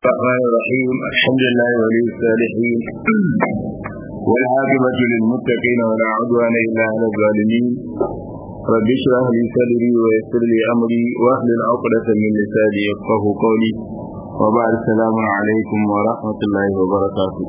الرحمن الرحيم الحمد لله ولي الصالحين والعاقبة للمتقين ولا عدوان إلا على الظالمين رب اشرح لي صدري ويسر لي أمري واحلل عقدة من لساني يفقه قولي وبعد السلام عليكم ورحمة الله وبركاته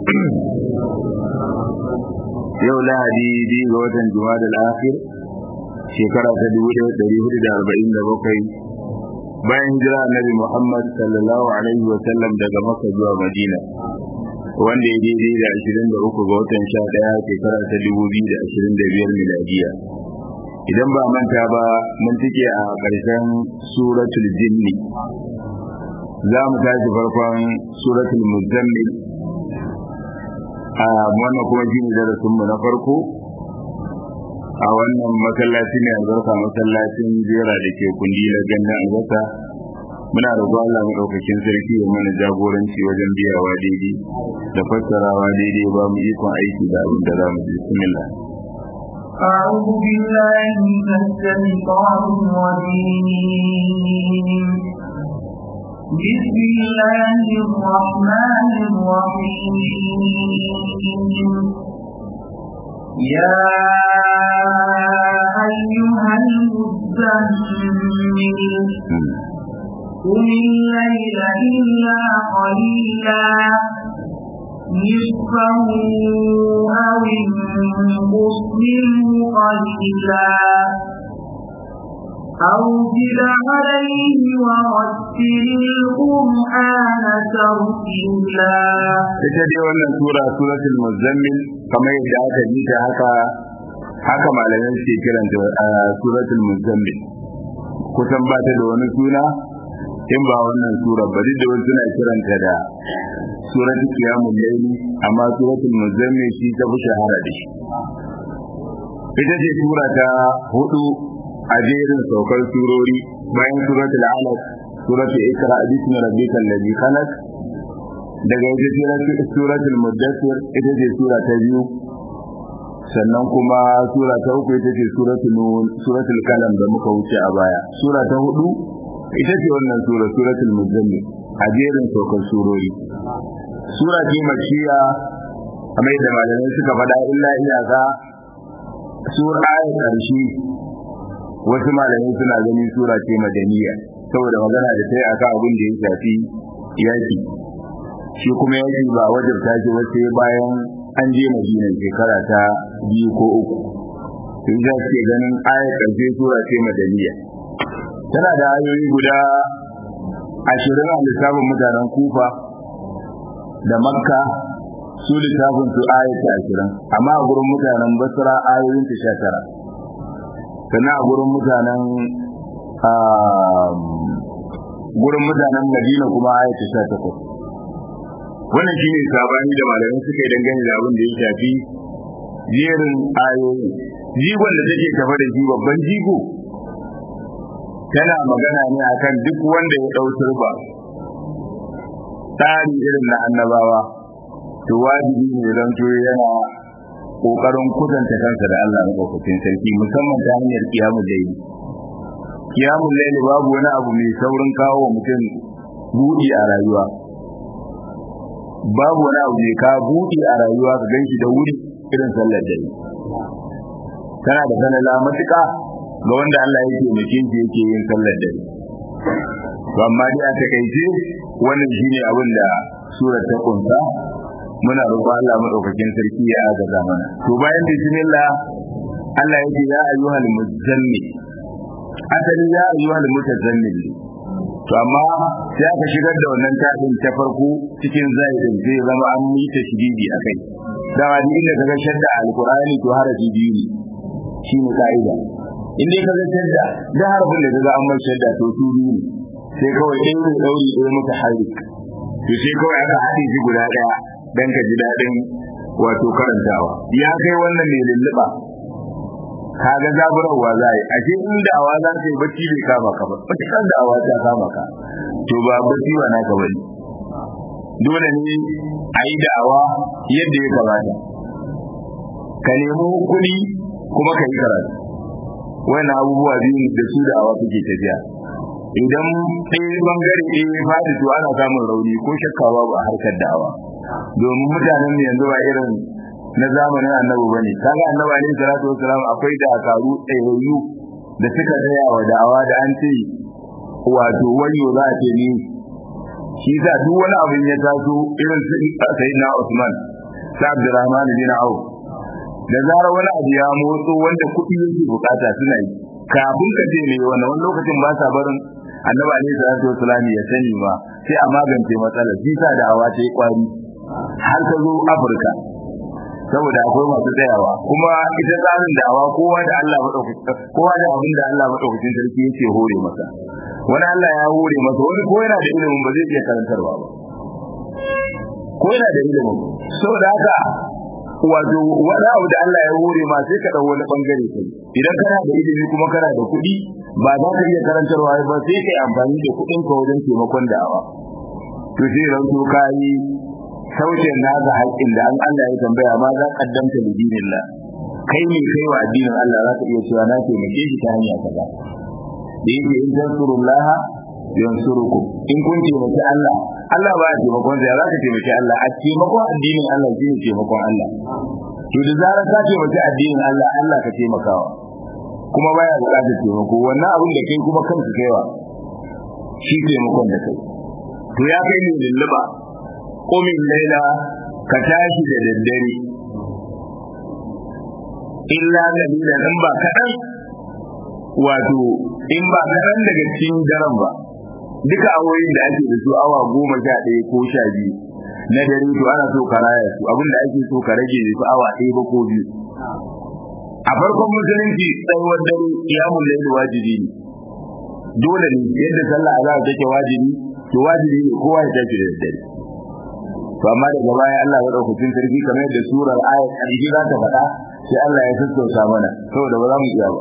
yau lahadi biyu ga watan juma'a al-akhir shekara ta dubu ɗaya ɗari hudu da arba'in da bakwai bayan hijira annabi Muhammad sallallahu alaihi wa sallam daga Makka zuwa Madina wanda ya daidai da 23 ga watan 11 shekara ta 2025 miladiya idan ba manta ba mun tike a ƙarshen suratul jinni za mu tashi farkon suratul muzammil a wannan kuma shine darasin mu na farko a wannan masallaci ne albarka masallacin jera da ke kundi na gannan albasa muna roƙon Allah maɗaukakin sarki ya mana jagoranci wajen biyawa daidai da fassarawa daidai ba mu ikon aiki da abin da za mu ji bismillah أعوذ بالله من الشيطان الرجيم بسم الله الرحمن الرحيم يا أيها المزمل قم الليل إلا قليلا نصفه أو انقص منه قليلا أو زد عليه ورتل القرآن ترتيلا ita dai wannan sura suratul muzammil kamar yadda aka ji ta haka haka malamai suke kiranta suratul muzammil kusan ba ta da wani suna in ba wannan sura ba duk da wani suna kiranta da suratul qiyamul layli amma suratul muzammil shi ta fi shahara da shi ita ce sura ta hudu a jerin saukar surori bayan suratul alaq suratul ikra bismi rabbikal ladhi khalaq daga ita suratul muddathir ita ce sura ta biyu sannan kuma sura ta uku ita ce suratul nun suratul kalam da muka wuce a baya sura ta hudu ita ce wannan sura suratul muzammil a jerin saukar surori sura ce makiya kamar yadda malamai suka faɗa illa iyaka sura ayat ƙarshe wasu malamai suna ganin sura ce madaniya saboda magana da ta yi akan abin da ya shafi yaki shi kuma yaki ba wajen tashi wasu bayan an je madina shekara ta biyu ko uku sun ja ce ganin ayat ƙarshe sura ce madaniya tana da ayoyi guda ashirin a lissafin mutanen kufa da makka su lissafin su ayat ashirin amma a gurin mutanen basra ayoyin ta sha tara sannan a gurin mutanen gurin mutanen madina kuma ayat sha takwas wannan shine sabani da malamai suka yi dangane da abin da ya shafi jerin ayoyi jigon da take tafa da shi babban jigo tana magana ne akan duk wanda ya ɗau turba tsari irin na annabawa to wajibi ne don to yana kokarin kusanta kansa da Allah madaukakin sarki musamman ta hanyar kiyamul layli kiyamul layli babu wani abu mai saurin kawo wa mutum buɗi a rayuwa babu wani abu mai ka buɗi a rayuwa ka ganshi da wuri irin sallar dare kana da sanala matuƙa ga wanda Allah ya taimake shi yake yin sallar dare to amma dai a takaice wannan shine abin da surar ta kunsa muna roƙon Allah madaukakin sarki ya agaza mana to bayan bismillah Allah yake ya ayyuhal muzammil asali ya ayyuhal mutazammil to amma sai aka shigar da wannan tafin ta farko cikin zaidin zai zama an yi ta shididi akai dama duk inda kaga shadda alqur'ani to harafi biyu ne shine ka'ida in dai kaga shadda da harafin da kaga an mai shadda to su biyu ne sai kawai ɗaya ne ɗauri ɗaya muka harik to sai kawai aka haɗe shi guda ɗaya dan ka ji daɗin wato karantawa ya kai wannan mai lulluɓa kaga zaburarwa za yi ashe in da'awa za ta yi bacci bai kama ka ba matuƙar da'awa ta kama ka to ba bacci ba naka bane dole ne a yi da'awa yadda ya kamata ka nemi kuɗi kuma ka yi karatu wannan abubuwa biyu da su da'awa suke tafiya idan ɗaya bangare ɗaya ya faɗi to ana samun rauni ko shakka babu a harkar da'awa domin mutanen mu yanzu ba irin na zamanin annabi bane kaga annabi alaihi salatu wasalam akwai dakaru tsayayyu da suka tsaya wa da'awa da an ce wato wayo za a ce ni shi sa duk wani abin ya taso irin sayyidina Usman sa Abdurrahman bin Auf da zarar wani abu ya motso wanda kuɗi yake bukata suna yi kafin ka ce ne wannan wani lokacin ba sa barin annabi alaihi salatu wasalam ya sani ba sai a magance matsalar shi sa da'awa ta yi kwari har ta zo Afirka saboda akwai masu tsayawa kuma ita tsarin da'awa kowa da Allah madaukakin kowa da abin da Allah madaukakin sarki yake hore masa wani Allah ya hore masa wani ko yana da ilimin ba zai iya karantarwa ba ko yana da ilimin saboda haka wato wani abu da Allah ya hore ma sai ka dau wani bangare kai idan kana da ilimi kuma kana da kuɗi ba za ka iya karantarwa ba sai kai amfani da kuɗin ka wajen taimakon da'awa to sai ranto kai sauke naka haƙƙin da an Allah ya tambaya ma za kaddamta da dinillah kai ne kai wa addinin Allah za ka iya cewa na taimake shi ta hanya kaza da yake in tansurullaha yansurukum in kun taimaki Allah Allah ba ya taimakon sa ya za ka taimaki Allah a taimakon addinin Allah shi ne taimakon Allah to da zarar ka taimaki addinin Allah Allah ka taimakawa kuma baya buƙatar taimako wannan abin da kai kuma kanka kaiwa shi taimakon da kai to ya kai ne lulluba komin laila ka tashi da daddare illa dalilan in ba kaɗan wato in ba kaɗan daga cikin daren ba duka awoyin da ake da su awa goma sha ɗaya ko sha biyu na dare to ana so ka raya su abin da ake so ka rage su awa ɗaya ba ko biyu a farkon musulunci tsayuwar dare kiyamun laili wajibi ne dole ne yadda sallah azhar take wajibi to wajibi ne kowa ya tashi da daddare to amma daga baya Allah ya daukakin sarki kamar yadda surar ayat ƙarshe za ta faɗa sai Allah ya sassauta mana saboda ba za mu iya ba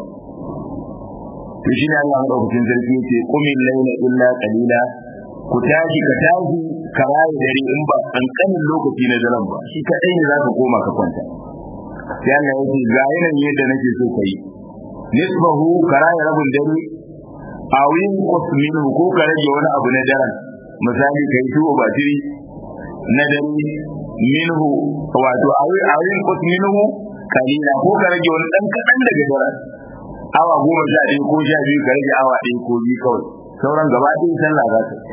to shi ne Allah ya daukakin sarki yace qumil layla illa qalila ku tashi ka tashi ka rayu dare in ba kankanin lokaci na daren ba shi kadai ne za ka koma ka kwanta sai Allah ya ce ga yanayin yadda nake so ka yi nisbahu ka rayu rabin dare a wuyin kusminu ko ka rage wani abu na daren misali kai tuwo ba tiri na dare minhu wato a wuyin kusminu kalila ko ka rage wani dan kadan daga daren awa goma sha ɗaya ko sha biyu ka rage awa ɗaya ko biyu kawai sauran gaba ɗaya sallah za ta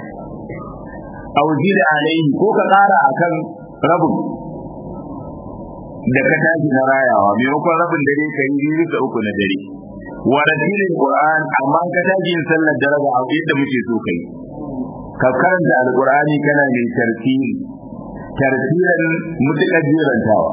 auji da alaihi ko ka ƙara akan rabin da ka tashi na rayawa maimakon rabin dare ka yi biyu bisa uku na dare wa ratilin qur'an amma ka tashi yin sallar dare ba a yadda muke so kai ka karanta alqur'ani kana mai tartili tartilan mutukar jirantawa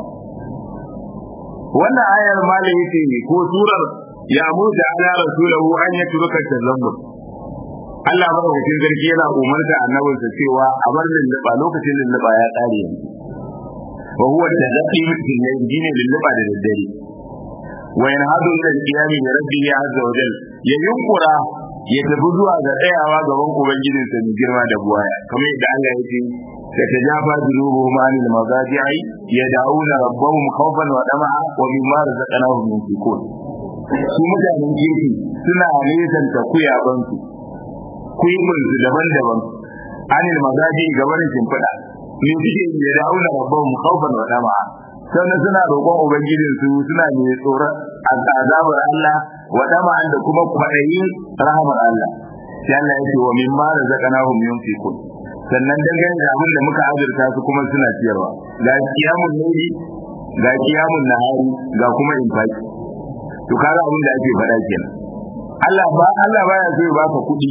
wannan ayar malai yace ne ko surar ya mutu ala rasulahu an yatruka tazammur Allah madaukakin sarki yana umarta annabinsa cewa a bar lulluɓa lokacin lulluɓa ya ƙare yanzu wa huwa tadaqi min yajini lulluɓa da daddare wa yanhadu ila al-qiyam bi rabbihi azza wa jal ya yunkura ya tafi zuwa ga tsayawa gaban ubangijinsa mai girma da buwaya kamar yadda Allah ya ce تتجافى جنوبهم عن المضاجع يدعون ربهم خوفا وطمعا ومما رزقناهم ينفقون su mutanen kirki suna nesanta kuyabansu kuyibinsu daban-daban anil magaji gabanin shimfiɗa me suke yi da dauna rabbahum khawfan wa dama'a sannan suna roƙon ubangijin su suna ne tsoron azabar Allah wa dama'an da kuma kwaɗayin rahamar Allah sai Allah ya ce wa mimma razaqnahum yunfiqun sannan dangane da abin da muka azurta su kuma suna ciyarwa ga kiyamun laili ga kiyamun nahari ga kuma infaki to kaga abin da ake faɗa kenan Allah ba Allah baya so ya baka kuɗi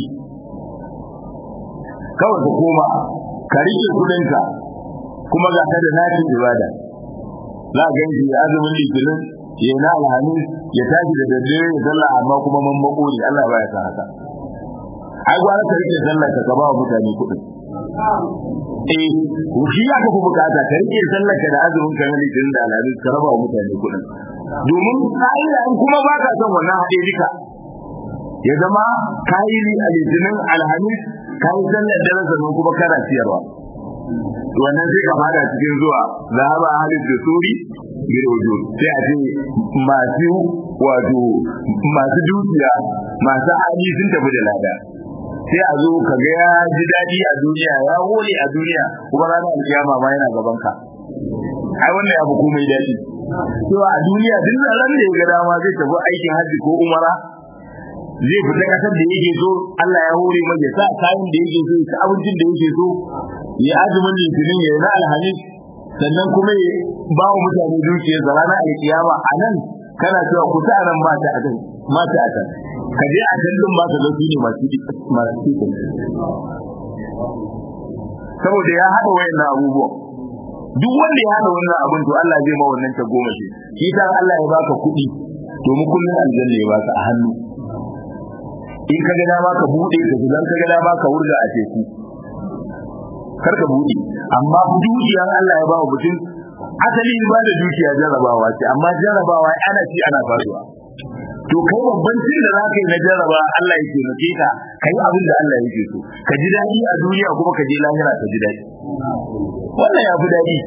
kawai ka koma ka rike kuɗinka kuma ga ka da nafin ibada za a ganshi azumin litinin ya na alhamis ya tashi da daddare ya sallah amma kuma mammako ne Allah baya sa haka ai gwara ka rike sallar ka ba wa mutane kuɗin eh shi ya ka fi bukata ka rike sallar ka da azumin ka na litinin da alhamis ka raba wa mutane kuɗin domin ka'ida in kuma ba ka son wannan haɗe duka ya zama kayi a litinin alhamis kayi sallar dare sannan kuma kana ciyarwa wannan sai ka fada cikin zuwa zahaba halin da suri bil wujud sai a ce masu wato masu dukiya masu hali sun tafi da lada sai a zo ka ga ya ji daɗi a duniya ya hore a duniya kuma ranar alkiyama ma yana gaban ka ai wannan ya fi komai daɗi cewa a duniya duk ran da ya ga dama zai tafi aikin hajji ko umara zai fita kasar da yake so Allah ya hore mai ya sa kayan da yake so ya abincin da yake so ya azumin litinin ya na alhamis sannan kuma ya ba wa mutane dukiyar da ranar alkiyama a nan kana cewa ku ta nan mata a kan mata a kan ka je a can din mata da su ne masu masu saboda ya haɗa wayannan abubuwan duk wanda ya haɗa wannan abin to Allah zai ma wannan ta goma shi shi ta Allah ya baka kuɗi to mu kullun aljanna ya baka a hannu in ka ga dama ka bude ka idan ka ga dama ka wurga a teku kar ka bude amma dukiyar Allah ya ba wa mutum asali ba da dukiya jarrabawa ce amma jarrabawa ana ci ana faruwa to kai babban cin da zaka yi na jarraba Allah ya taimake ka kai abin da Allah yake so ka ji daɗi a duniya kuma ka je lahira ka ji daɗi wannan ya fi daɗi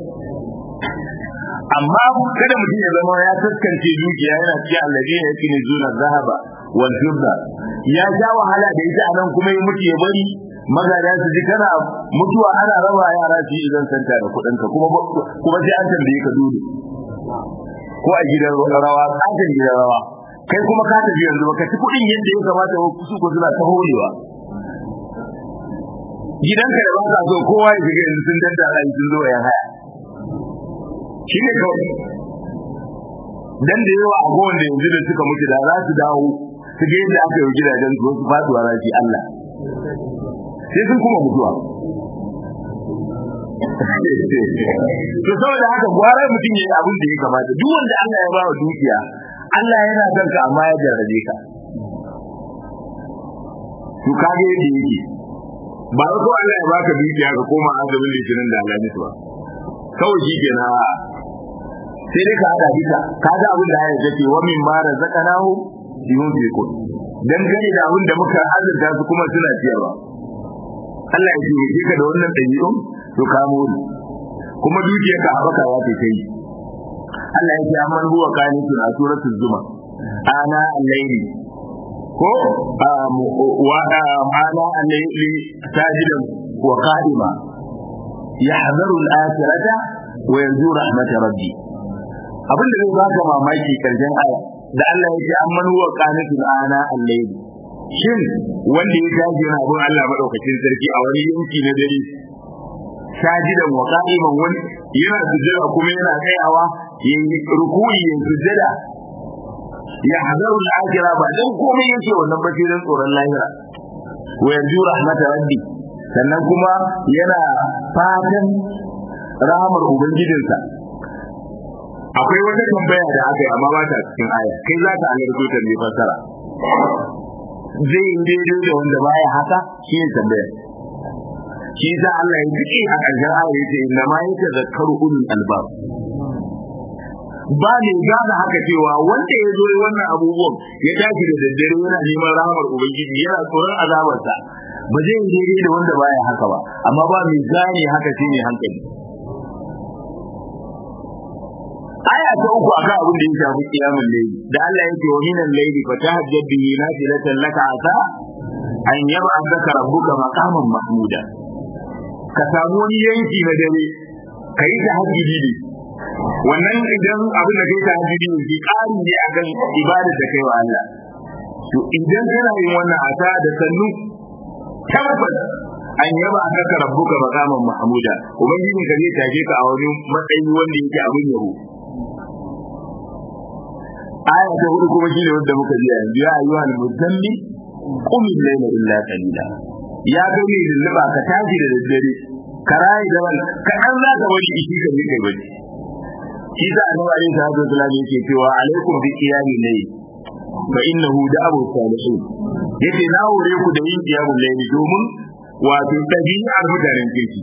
amma kada mutum ya zama ya taskance dukiya yana cikin allazi ya yake zuna zahaba wal fidda ya ja wahala da ita anan kuma ya mutu ya bari magada su ji kana mutuwa ana raba yara su yi idan santa da kuɗin ka kuma kuma sai an tambaye ka dole ko a gidan rawa tsakin gidan rawa kai kuma ka tafi yanzu baka ci kuɗin yadda ya kamata su ko suna ta horewa gidanka da ba ka so kowa ya shiga yanzu sun daddara sun zo ya haya shi ne kawai dan da yawa abubuwan da yanzu da suka mutu da za su dawo su ga yadda aka yi gidajen su su faduwa rafi Allah sai sun kuma mutuwa to saboda haka gwara mutum ya yi abin da ya kamata duk wanda Allah ya ba wa dukiya Allah yana son ka amma ya jarrabe ka to kage yadda yake ba ko Allah ya baka dukiya ka koma azumin litinin da alamis ba kawai shi kenan sai dai ka hada duka ka ga abin da ya ce wa min ma razaqnahu yunfiqun dan gane da abin da muka azurta su kuma suna ciyarwa Allah ya ce ka da wannan dabi'un to ka muri kuma dukiyar ka habaka ya ce kai Allah ya ce amman huwa qanitun a suratul zuma ana al-layli ko wa ana al-layli sajidan wa qa'ima yahzaru al-akhirata wa yanzu rahmat rabbi abin da zai baka mamaki karshen aya da Allah ya ce amman huwa qanitun ana al-layli shin wanda ya tashi yana bin Allah madaukakin sarki a wani yanki na dare sajidan wa qa'iman wani yana sujjada kuma yana tsayawa yayi ruku'i yayi sujjada ya hadaru al-akhirah ba dan komai yake wannan ba sai dan tsoron lahira wa yanzu rahmat rabbi sannan kuma yana fatan rahamar ubangijinsa akwai wata tambaya da aka yi amma ba ta cikin aya kai za ka alarzo ta ne fasara zai yi daidai da wanda baya haka shi ne tambaya shi za Allah ya fiƙe a ƙarshen aya ya ce inna ma yake zakaru ulul albab ba ne gane haka cewa wanda ya zo wannan abubuwan ya tashi da daddare yana neman rahamar ubangiji yana tsoron azabarsa ba zai yi daidai da wanda baya haka ba amma ba mai gane haka shi ne hankali aya ta uku akan abin da ya shafi kiyamul layli da Allah yake wa minal layli fa tahajjab bihi nafilatan laka asa an yab'athaka rabbuka maqaman mahmuda ka samu wani yanki na dare kai ta hajjidi ne wannan idan abin da kai ta hajjidi ne ki ƙari ne akan ibadar da kai wa Allah to idan kana yin wannan asa da sannu tabbas an yaba aka rabbuka maqaman mahmuda ubangiji ka zai take ka a wani matsayi wanda yake abin yabo aya ta hudu kuma shine wanda muka ji yanzu ya ayyuha al-muzammil qum al-layla illa qalila ya ga ni lulluba ka tashi da daddare ka rayi da wal ka an za ka wani ishi ka ne kai bane shi da annabi alaihi salatu wasallam yake cewa alaikum bi qiyami layl fa innahu da'abu salihin yace na hore ku da yin qiyamul layl domin wato tabi'ar mutanen kirki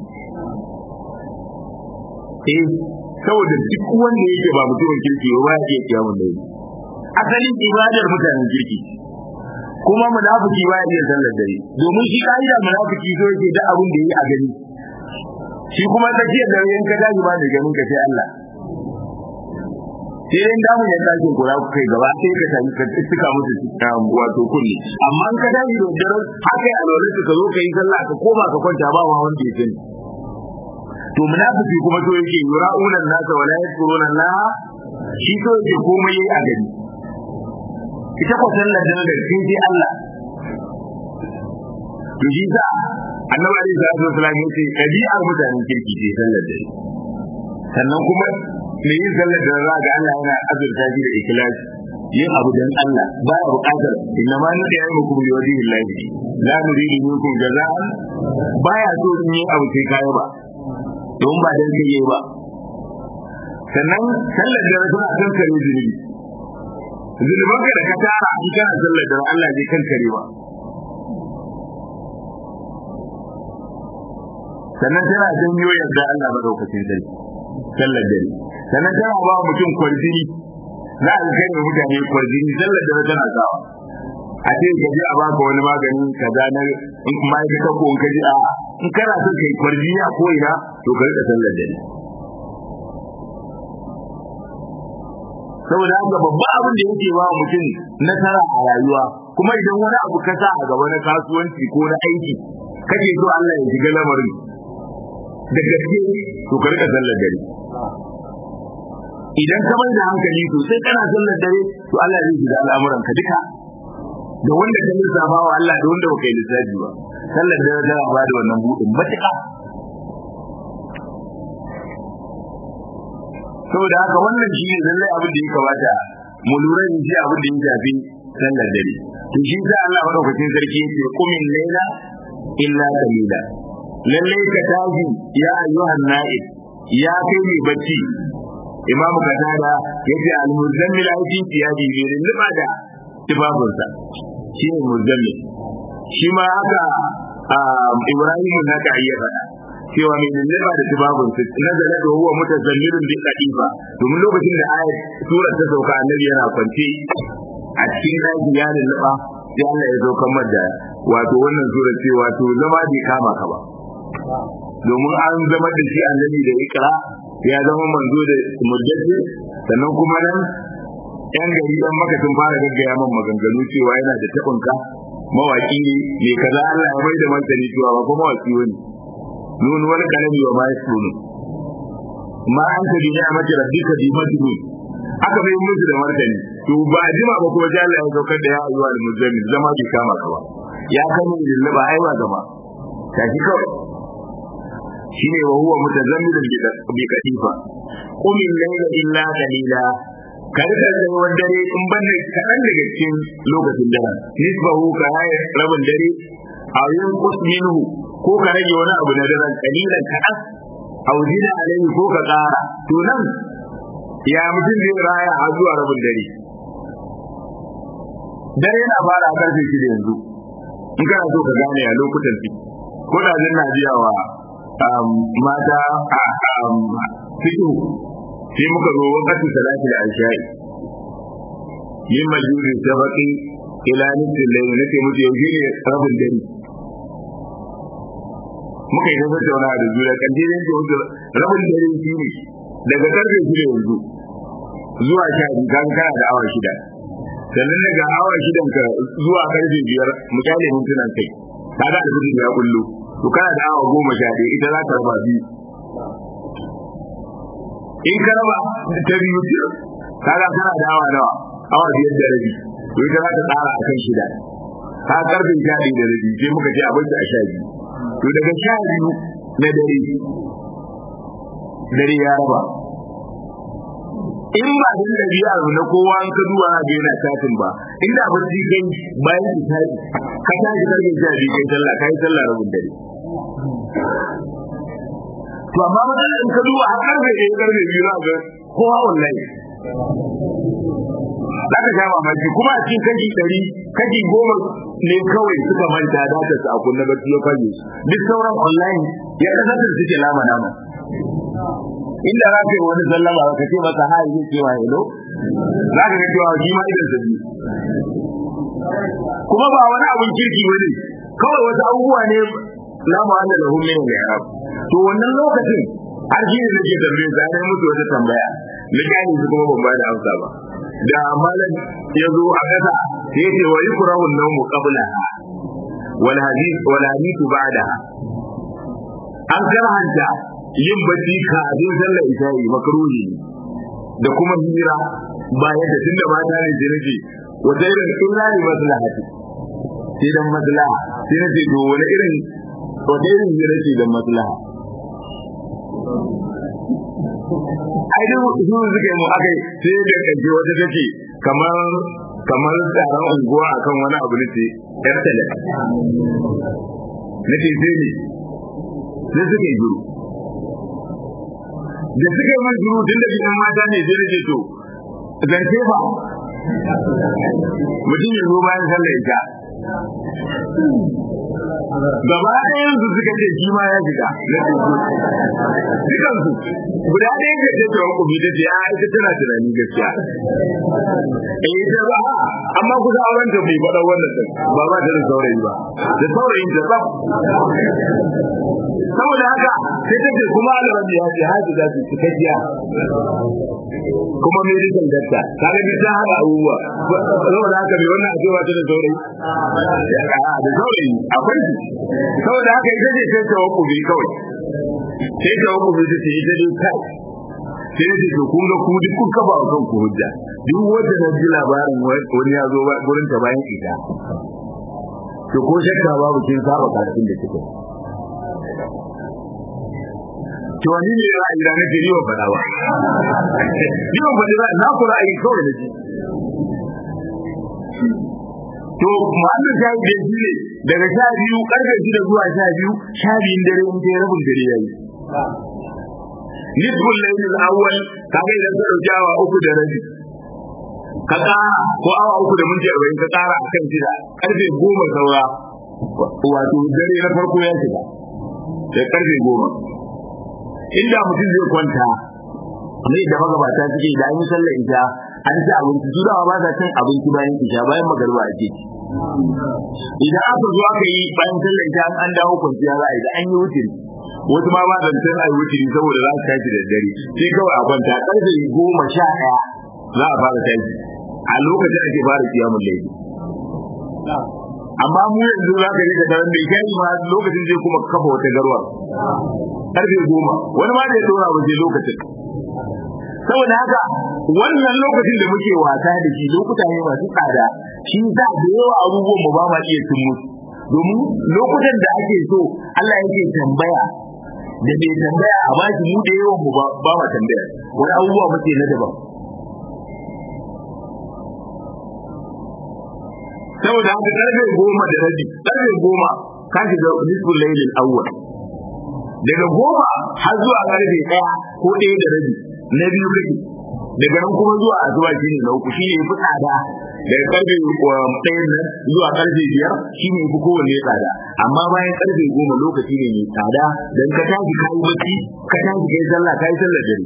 eh saboda duk wanda yake ba mutumin kirki ba ya iya qiyamul layl asalin ibadar mutanen kirki kuma munafiki ba ya iya sallar dare domin shi kaida munafiki so yake da abin da yi a gani shi kuma tsakiyar dare in ka tashi ba da ganin ka sai Allah sai dai damu ya tashi kura ku kai gaba sai ka tafi ka tuka musu wato kulli amma in ka tashi da dare haka a lura ka zo ka yi sallah ka koma ka kwanta ba ma wanda ya sani to munafiki kuma to yake yura'unan nasa wala yadkuruna Allah shi to yake komai yayi a gari ita ko sallar da da sai dai Allah to shi sa annabi alaihi salatu wasallam yace ɗabi'ar mutanen kirki ce sallar da sannan kuma me yin sallar da za ga Allah yana azurta shi da ikhlasi yin abu dan Allah ba ya buƙatar inna ma nadi ya muku bi wajhi Allah la nuridu minkum jazaan baya so in yi abu sai kai ba don ba dan kai yi ba sannan sallar da suna kan kare zunubi zunuban ka da ka tara in kana sallar da Allah zai kan kare ba sannan tana janyo yadda Allah madaukakin sarki sallar dare sannan tana ba mutum kwarjini za a kai wa mutane kwarjini sallar dare tana sawa a ce ka je a baka wani magani kaza na in ma'aikata ko in ka ji a in kana son kai kwarjini a ko'ina to ka rika sallar dare saboda haka babban abin da yake ba mutum nasara a rayuwa kuma idan wani abu ka sa a gaba na kasuwanci ko na aiki kake so Allah ya shiga lamarin da gaske to ka rika sallar dare idan ka mai da hankali sosai kana sallar dare to Allah zai shiga al'amuran ka duka da wanda ka lissafa wa Allah da wanda baka yi lissafi ba sallar dare tana ba da wannan buɗin matuƙa saboda haka wannan shi ne lallai abin da ya kamata mu lura da shi abin da ya shafi sallar dare to shi sa Allah madaukakin sarki yake kumin laila illa qalila lallai ka tashi ya ayyuhan na'ib ya kai mai bacci imam katada yace al-muzammil aiki tiyaji ne liba da tibabunsa shi ne muzammil shi ma haka ibrahim na ka iya faɗa cewa mai liba da tibabunsa nazala da huwa mutazammilun bi qadifa domin lokacin da ayat surar ta sauka annabi yana kwance a cikin daji ya lulluɓa sai Allah ya saukar da wato wannan sura ce wato zama bai kama ka ba domin an zama da shi annabi da ikra ya zama manzo da mujaddi sannan kuma nan yan gari dan maka sun fara gaggaya man maganganu cewa yana da tabinka mawaki ne mai kaza Allah ya mai da martani cewa ba kuma mawaki wani nun wani kalami wa ma yasunu ma an ta bi ni'amati rabbika bi majnun aka bai musu da martani to ba jima ba kuma sai Allah ya saukar da ya ayyuha al-muzammil zama bai kama ka ba ya kama lillaba aiwa zama tashi kawai shine wa huwa mutazammilun bi katifa qum al-layla illa qalila kada ka da wani dare in banda kaɗan daga cikin lokacin dare nisbahu ka haya rabin dare a yin minhu ko ka rage wani abu na daren kalilan kaɗan au zina alaihi ko ka ƙara to nan ya mutum zai raya har zuwa rabin dare dare yana fara a karfe shida yanzu in kana so ka gane a lokutan ciki ko da zan na biya wa mata fito sai muka zo wakati salati da alshai min majuri sabaqi ila nisfil layl nake mutu yaushe ne rabin dare muka yi tabbata wani da juna kan dai yanke wuce rabin dare shi ne daga karfe shida yanzu zuwa sha biyu kan kana da awa shida sannan daga awa shidan ka zuwa karfe biyar misali mintunan kai kaga da kudin ya kullu to kana da awa goma sha ɗaya ita za ka raba biyu in ka raba ta biyu ce kaga kana da awa nawa awa biyar da rabi to ita za ka tsara a kan shida ka karfe sha ɗaya da rabi sai muka ce abinci a sha biyu to daga sha biyu na dare dare ya raba in ba din da biya na kowa an ka duwa ga yana tatin ba inda bacci kai bayan ki tashi ka tashi karfe sha biyu kai sallah kai sallah rabin dare to amma matsalar in ka duba har karfe ɗaya karfe biyu za ga kowa wallahi za ka sha mamaki kuma a cikin kashi ɗari kashi goma ne kawai suka manta data su a kunna bacci ya fage duk sauran online ya kasance suke lama nama inda za ka yi wani sallama ka ce masa ha yi cewa hello za ka ga cewa shi ma idan sa biyu kuma ba wani abun kirki ba ne kawai wasu abubuwa ne la mu'alla lahum min al-i'rab to wannan lokacin har shi ne nake tambaye sa ne musu wata tambaya na gani su kuma ban ba da amsa ba da malam ya zo a kasa sai ya ce wa yukrahu an-nawmu qablaha wal hadith wal hadith ba'daha an karhanta yin bacci kafin sallar isha'i makruhi da kuma hira bayan da tunda mata ne sai nake wata irin illa ne maslahati sai dan maslaha sai nace to wani irin wata irin hira ce dan maslaha ai duk su suka yi mu akai sai da kaje wata take kamar kamar tsaron unguwa akan wani abu ne yar tale nake sai ne sai suka yi juru da suka yi mai juru tun da bisan mata ne sai nake to zance ba mutum ya zo bayan sallar ita gaba ɗayan su suka ce shi ma ya shiga na teku dukansu guda ɗaya ke ce ta wanku ta ce a ita tana tunani gaskiya eh ita ba amma kusa auren ta bai faɗa wannan din ba ba ta da saurayi ba da saurayin ta tsaf saboda haka sai ta ce kuma alrabi ya ce haji za su cikakkiya kuma medical doctor kaga duk ta haɗa abubuwa saboda haka bai wannan ake wata da saurayi da saurayi akwai su saboda haka ita ce sai ta wakku bi kawai sai ta wakku bi ta ce ita dai kai sai ce to kun ga ku duk kun kafa kan ku hujja duk wanda na ji labarin wani ya zo gurin ta bayan ita to ko shakka babu kin saba karatun da kike to wani ne ra'ayi da nake yi wa fada ba ni ban fadi ba na ku ra'ayi kawai da ji to muhammad ta yi da ne daga sha biyu karfe shida zuwa sha biyu sha biyun dare in ta rabin dare yayi nisbul laylil awwal kaga idan ka dauki awa uku da rabi ka ƙara ko awa uku da minti arba'in ka ƙara a kan shida karfe goma saura wato dare na farko ya shiga da karfe goma inda mutum zai kwanta ne da magabata suke da an yi sallar isha an ci abinci su dawa ba sa cin abinci bayan isha bayan magarba a ce idan aka zo aka yi bayan sallar isha an dawo kwanciya za a yi da an yi wutiri wasu ma ba da san ai wuce saboda za su tashi da dare sai kawai a kwanta karfe goma sha ɗaya za a fara tashi a lokacin ake fara kiyamun laifi amma mu yanzu za ka rika daren bai kai ma lokacin zai kuma kafa wata garwa karfe goma wani ma da ya dora ba sai lokacin saboda haka wannan lokacin da muke wasa da shi lokuta ne masu tsada shi za da yawa abubuwan mu ba ma iya cin musu domin lokutan da ake so Allah yake tambaya da bai tambaya a bashi mu da yawan mu ba ma tambaya wani abubuwa muke na daban saboda haka karfe goma da rabi karfe goma ka shiga nisful laylil awwal daga goma har zuwa karfe ɗaya ko ɗaya da rabi na biyu kake daga nan kuma zuwa asuba shine na uku shine yafi tsada daga karfe ɗayan nan zuwa karfe biyar shine yafi kowanne tsada amma bayan karfe goma lokaci ne mai tsada dan ka tashi ka yi bacci ka tashi kai sallah kai sallar dare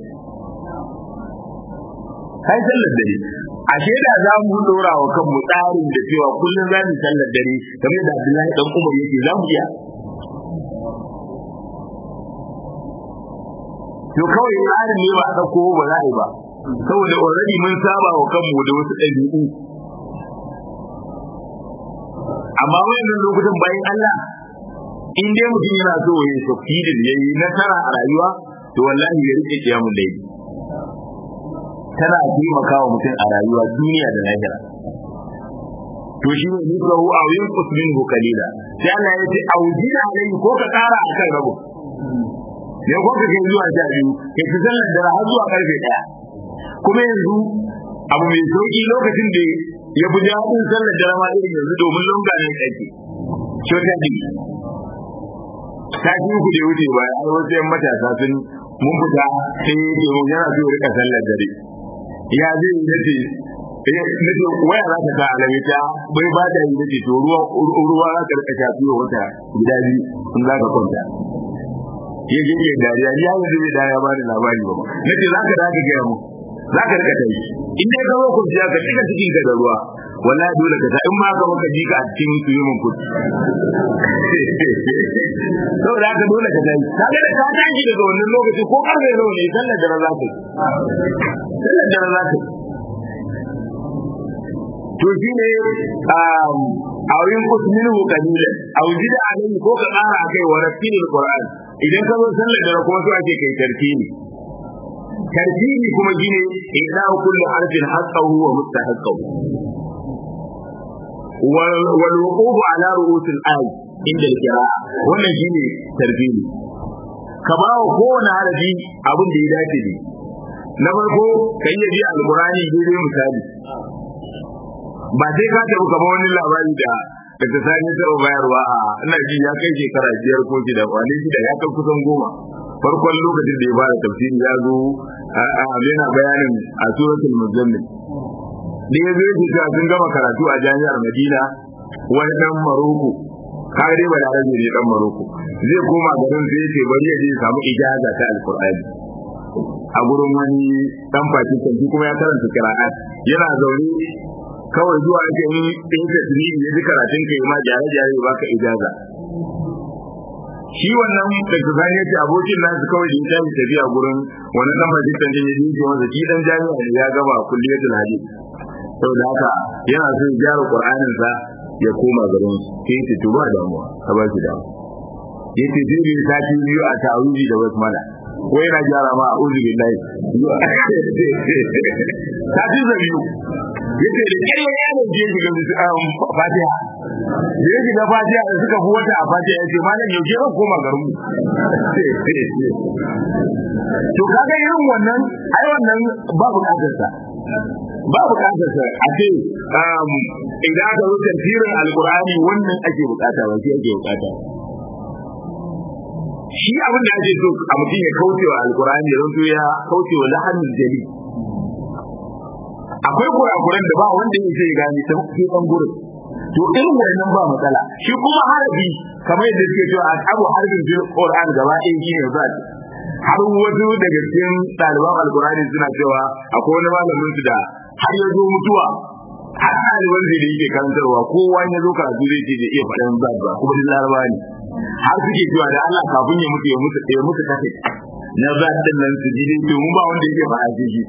kai sallar dare ashe da za mu dora wa kanmu tsarin da cewa kullum za mu sallar dare kamar da Abdullahi dan Umar yake za mu iya to kawai tsarin ne ba a ɗauko ba za a yi ba saboda already mun saba wa kanmu da wasu ɗabi'u amma wayannan lokutan bayan Allah in dai mutum yana so ya succeedin ya yi nasara a rayuwa to wallahi ya rike kiyamun laifi tana taimaka wa mutum a rayuwa duniya da lahira to shi ne nufahu a yin kusmin kalila sai Allah ya ce aujina alaihi ko ka kara akan rabu ne ko ka kai zuwa sha biyu kai ki sallar da har zuwa karfe daya kuma yanzu abu mai sauki lokacin da ya fi daɗin sallar da rama irin yanzu domin lunga ne kake shota ne sati uku da wuce ba har wasu yan matasa sun mun fita sai domin yana so rika sallar dare ya zai yi nace nace waya za ta sa alamita bai ba da yi nace to ruwa ruwa za ka rika shafi wa wata guda biyu in za ka kwanta ya je ya dariya ni ya yanzu bai dariya ba da labari ba nace za ka dace gaya mu za ka rika tayi in dai ka zo kwanciya ka cika cikin ka da ruwa wallahi dole ka sa in ma ka maka ji ka a cikin swimming pool saboda haka dole ka tashi kaga da ka tashi daga wannan lokaci ko karfe nawa ne sallar da za ka yi sallar da za ka yi to shi ne a wurin kusmin hukalila a wuji da alai ko ka tsara a kai wa rafinin qur'an idan ka zo sallar da kuma so ake kai tartibi tartibi kuma shine idan kullu harfin haqqahu wa mustahaqqahu wal wuquf ala ru'us al-ay inda al-qira'a wannan shine tartibi ka ba wa kowane harafi abin da ya dace ne na farko kai ya ji alqur'ani daidai misali ba sai ka tafi kama wani labari da da ta sani taɓa bayarwa a ina ji ya kai shekara biyar ko shida wani shida ya kai kusan goma farkon lokacin da ya fara tafsiri ya zo a yana bayanin a suratul muzammil da ya zo yake cewa sun gama karatu a jami'ar madina wani dan maroko kare dai balarabe ne dan maroko zai koma garin sai ce bari ya je ya samu ijaza ta alqur'ani a gurin wani dan pakistan shi kuma ya karanta qira'at yana zaune kawai zuwa ake yi in ka tuni ya ji karatun kai ma jare jare ba ka ijaza shi wannan da ta zane ce abokin nasu kawai da ya tafi tafiya gurin wani dan majalisar da ya dinke masa shi dan jami'a ne ya gaba kulliyatul hadith saboda haka yana so ya gyara qur'anin sa ya koma garin sai ya ce ba damuwa ka ba shi damuwa ya ce zai yi sati biyu a ta'awuzi da wasu mana ko yana gyara ma a uzu billahi sati da biyu yace da kai ya ne je shiga fatiha da ya shiga fatiha da suka fi wata a fatiha yace malam yaushe zan koma garin mu to kaga irin wannan ai wannan ba bukatar sa ba bukatar sa a ce idan aka zo tafsirin alqur'ani wannan ake bukata ba shi ake bukata shi abin da ake so a mutum ya kauce wa alqur'ani ya zanto ya kauce wa lahanin jali akwai kurakuran da ba wanda ya ce gani ta ke ban gurin to irin wannan ba matsala shi kuma harafi kamar yadda suke cewa a abu harfin fil qur'an gaba ɗaya shi ne za har wasu daga cikin ɗaliban alkurani suna cewa akwai wani malamin su da har ya zo mutuwa har ɗaliban da yake karantarwa kowa ya zo karatu zai ce da iya faɗin zad ba kuma duk laraba ne har suke cewa da Allah kafin ya mutu ya mutu ya mutu kafe na zad din nan su ji dai mun ba wanda yake faɗa shi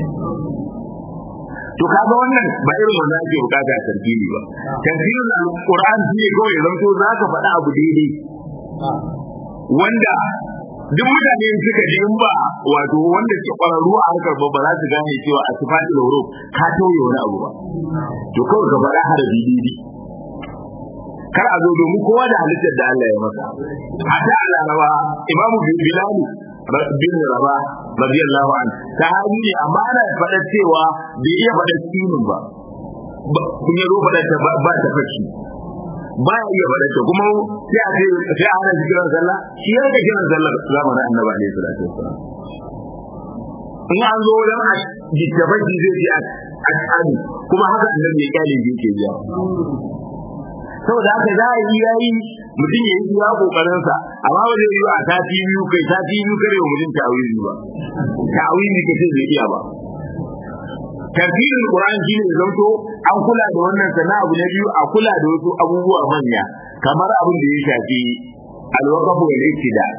to kaga wannan ba irin wanda ake bukata a tartibi ba tartibin alquran shi ne kawai zanto zaka faɗa abu daidai wanda duk mutane suka ji in ba wato wanda ke kwararru a harkar ba ba za su gane cewa a sifati da horo ka tauye wani abu ba to kawai ka faɗa harafi daidai kar a zo domin kowa da halittar da Allah ya masa hatta a laraba imamu bilal bin raba radiyallahu an sahabi ne amma ana faɗa cewa bai iya faɗa sinin ba kun yi zo faɗa ta ba ta fashi ba ya iya faɗa ta kuma sai a ce sai a hana shi kiran sallah shi ya ga kiran sallah zamanin annabi alaihi salatu wassalam in an zo wajen a jittabaji zai ce a tsani kuma haka annabi ya kyale shi yake biya saboda haka za a yi yayi mutum ya yi iya kokarin sa amma ba zai yi a sati biyu kai sati biyu kare wa mutum ta'awili ba ta'awili ka ce zai iya ba tafsirin Qur'an shine ya zanto an kula da wannan sana abu na biyu a kula da wasu abubuwa manya kamar abin da ya shafi alwaqafu wal iktida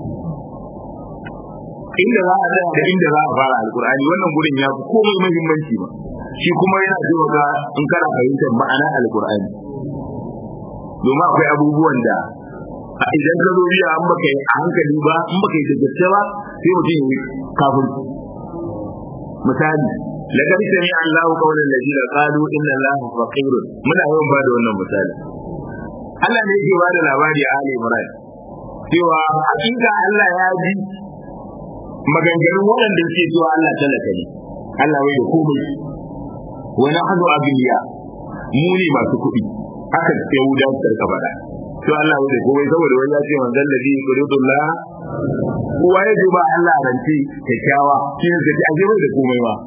inda za a tsaya da inda za a fara alqur'ani wannan gurin ya fi komai muhimmanci ba shi kuma yana taimaka in kana fahimtar ma'ana alqur'ani domin akwai abubuwan da idan ka zo biya an baka a hankali ba in baka yi da gaske ba sai mutum yi kafin misali laqad sami Allahu qawlan ladina qalu inna Allaha faqirun muna yawan ba da wannan misali Allah ne yake bada labari a Ali Imran cewa hakika Allah ya ji maganganun waɗanda suke cewa Allah talaka ne Allah wai da komai wa nahnu abiya mu ne masu kuɗi haka Yahuda su karka faɗa to Allah wai da komai saboda wani ya ce manzon ladhi yuridullah kowa ya ba Allah rance kyakkyawa shi ne zai aje bai da komai ba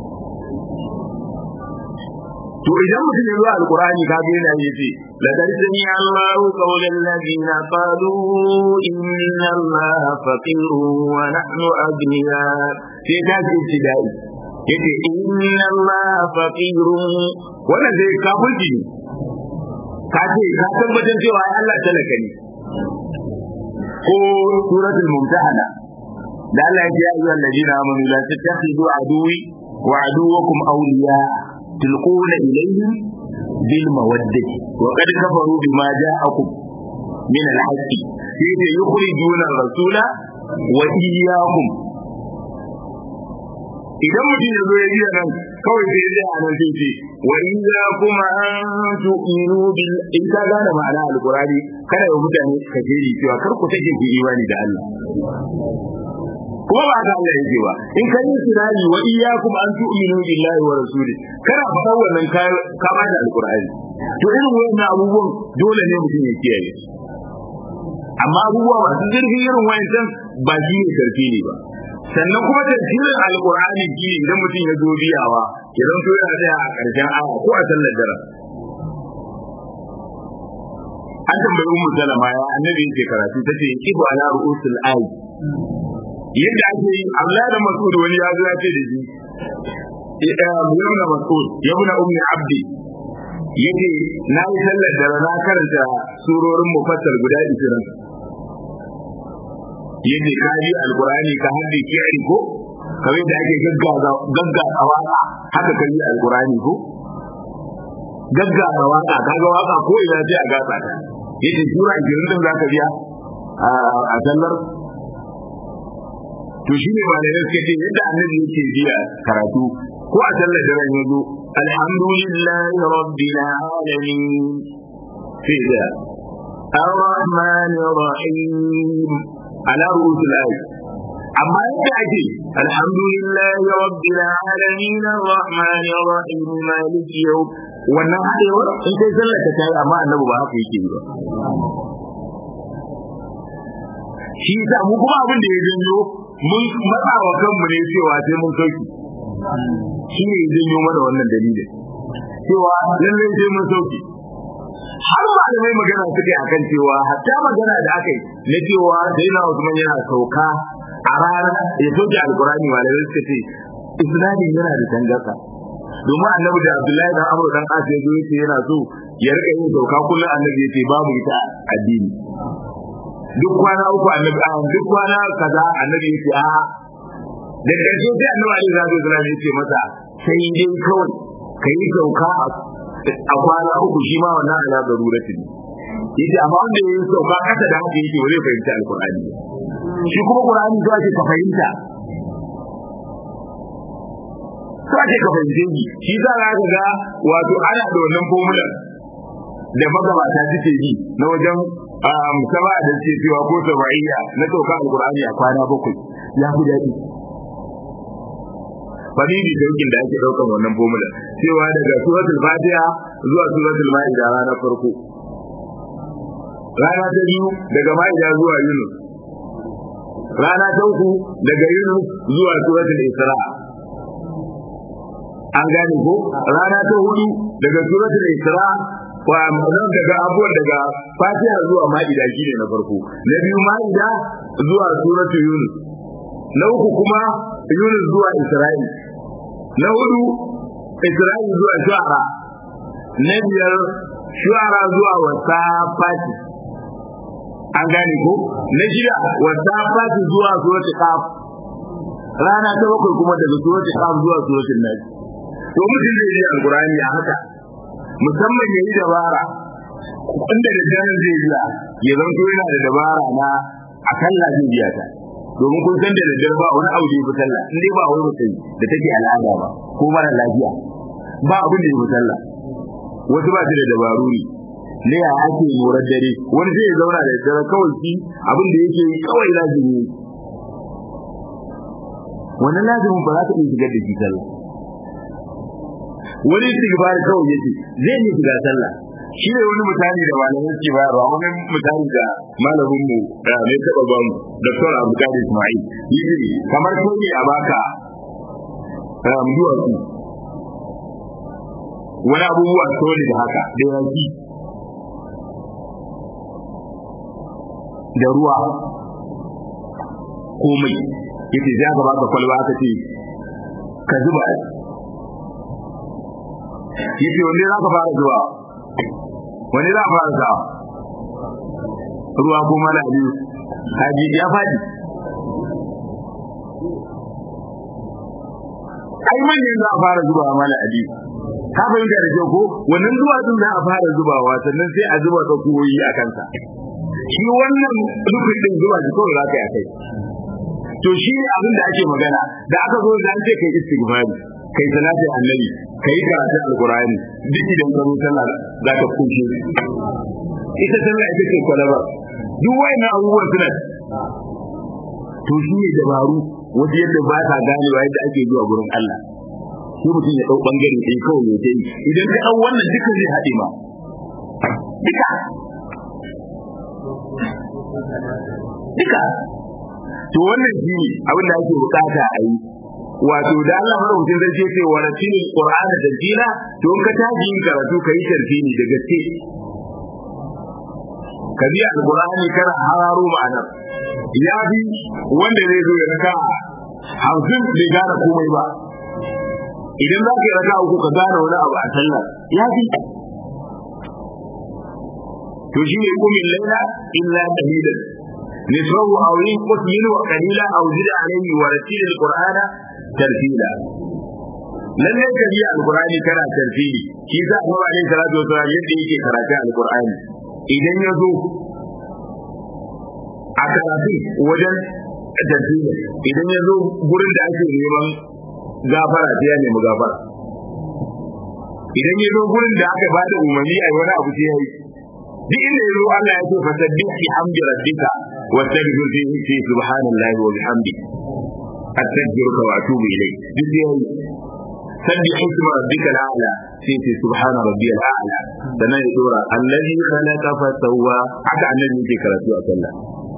to idan mutum ya zo alqur'ani ka ga yana yace laqad sami Allahu qawlan ladina qalu inna Allaha faqirun wa nahnu aghniya sai ka ce shi dai yace inna Allaha faqirun wannan zai kafirci ne ka ce ka tabbatar cewa Allah talaka ne ko suratul mumtahana da Allah ya ce ya ayyuhal ladina amanu la tattakhidu aduwi wa aduwakum awliya tulquna ilayhim bil mawaddati wa qad kafaru bima ja'akum min al-haqqi sai yukhrijuna ar-rasula wa iyyakum idan mutum ya zo ya biya nan kawai sai ya a nan sai ce wa in za kuma an tu'minu bil in ka gane ma'ana alqurani kada ya mutane ka jeri cewa kar ku take ku imani da Allah kuma ba haka Allah yake ba in ka yi sirari wa iyyakum an tu'minu billahi wa rasuli kana faɗa wannan ka ka ba da alqurani to irin wannan abubuwan dole ne mutum ya kiyaye amma abubuwa masu zurfi irin wayancan ba shi ne karfi ne ba sannan kuma tafsirin alqur'ani shi idan mutum ya zo biyawa ya zanto yana tsaya a ƙarshen aya ko a sallar dare an tambayi ummu salama ya annabi yake karatu tace ibu ala ru'usul ayi yadda ake yi Allah da Mas'ud wani ya zo ya ce da shi Ibn Mas'ud Ibn Ummi Abdi yace na yi sallar dare na karanta surorin mufassal guda 20 yace ka ji alqur'ani ka haddi ki ko kamar da ake gaggaza gaggaza waka haka kai alqur'ani ko gaggaza waka kaga waka ko ina sai a gasa ta yace sura 20 din zaka biya a sallar to shi ne malamai suka ce yadda annabi yake biya karatu ko a sallar da ran yazo alhamdulillahi rabbil alamin sai da الرحمن الرحيم على رؤوس الآية أما يأتي الحمد لله رب العالمين الرحمن الرحيم مالك يوم wannan haɗewar in kai sallar ta kai amma annabi ba haka yake ba shi yasa mu kuma abin da ya janyo mun matsa wa kanmu ne cewa sai mun sauki shi ne ya janyo mana wannan dalilin cewa lallai sai mun sauki har malamai magana suke akan cewa hatta magana da aka yi na cewa sai na Usman yana sauka a rana ya soke alkurani malamai suka ce isnadin yana da tangarsa domin annabi da Abdullahi dan Amr dan As ya zo yace yana so ya rika yin sauka kullum annabi yace babu ita addini duk kwana uku annabi a duk kwana kaza annabi yace a da ƙarshe sai annabi Ali zai zo yace masa sai dai kawai kai sauka a kwana uku shi ma wannan ala daruratin yace amma wanda yayi sauka kasa da haka yake wani fahimta alqur'ani shi kuma qur'ani to ake ka fahimta to ake ka fahimce shi shi za ka ga wato ana da wannan formula da magabata suke yi na wajen musaba da suke cewa ko sabaiya na sauka alqur'ani a kwana bakwai ya fi daɗi fadidi daukin da ake daukan wannan formula cewa daga suratul fatiha zuwa suratul maida rana farko rana ta biyu daga maida zuwa yunus rana ta uku daga yunus zuwa suratul isra an gane ko rana ta hudu daga suratul isra wa nan daga abuwan daga fatiha zuwa maida shine na farko na biyu maida zuwa suratul yunus na uku kuma Yunus zuwa Isra'il na hudu Isra'il zuwa Shu'ara na biyar Shu'ara zuwa Wasafati an gane ko na shida Wasafati zuwa Suratul Qaf rana ta bakwai kuma daga Suratul Qaf zuwa Suratul Nas to mutum zai yi alqur'ani a haka musamman yayi dabara inda da janan zai biya ya zanto yana da dabara na akalla zai biya ta domin kun san da daddare ba wani abu da ya fi sallah in dai ba wani mutum da take al'ada ba ko mara lafiya ba abin da ya fi sallah wasu ba su da dabaru ne ne ya ake morar dare wani zai ya zauna da daddare kawai shi abin da yake yi kawai lazimi wannan lazimin ba za ka iya shigar da shi sallah wani istighfar kawai yake zai yi shiga sallah shi ne wani mutane da malamai suke bayarwa wani mutane da malamin mu da mai taba ba mu Dr. Abdul Ismail yi kamar ko ne a baka um duwatsu wani abubuwa soli da haka da yaki da ruwa komai yace za ka baka kwalba aka ce ka zuba yace wanda za ka fara zuwa wani za a fara sa ruwa ko mala biyu kaji ya fadi ai manyan za a fara zubawa mana ali ka fahimta da kyau ko wannan zuwa din za a fara zubawa sannan sai a zuba tsakuwoyi a kansa shi wannan rufin din zuwa shi kawai za ka yi a kai to shi ne abin da ake magana da aka zo da an ce kai istighfari kai salati annabi kai karatu alqur'ani duk idan ka zo sallah za ka kushe ita sallah ita ce kwalaba duk wayannan abubuwan suna to shi ne dabaru wajen yadda ba ta ganewa yadda ake zuwa gurin Allah sai mutum ya dau bangare ɗaya kawai ya yi idan ka dau wannan duka zai haɗe ma duka duka to wannan shi ne abin da ake bukata a yi wato da Allah madaukakin sarki ce wa ratilil qur'ana tartila to in ka taji yin karatu ka yi tartili da gaske ka bi alqur'ani kana hararo ma'ana ya bi wanda zai zo ya raka hamsin bai gane komai ba idan za ka yi raka uku ka gane wani abu a sallah ya bi to shi ne kumin laila illa qalilan nisrahu aw yanqus minhu qalila aw zid alayhi wa ratil alqur'ana tartila lalle ka biya alqur'ani kana tartili shi sa Annabi alaihi salatu wasallam yadda yake karatu alqur'ani idan ya zo a karatu wajen tartili idan ya zo gurin da ake neman gafara sai ya nemi gafara idan ya zo gurin da aka bada umarni a wani abu sai ya yi duk inda ya zo Allah ya ce fasabbih bi hamdi rabbika wastaghfir fihi fi subhanallahi wa bihamdi astaghfiruka wa atubu ilayk duk ya yi sabbih isma rabbika al-a'la sai ce subhana rabbiyal a'la sannan ya dora allazi khalaqa fa sawwa haka annabi yake karatu a sallah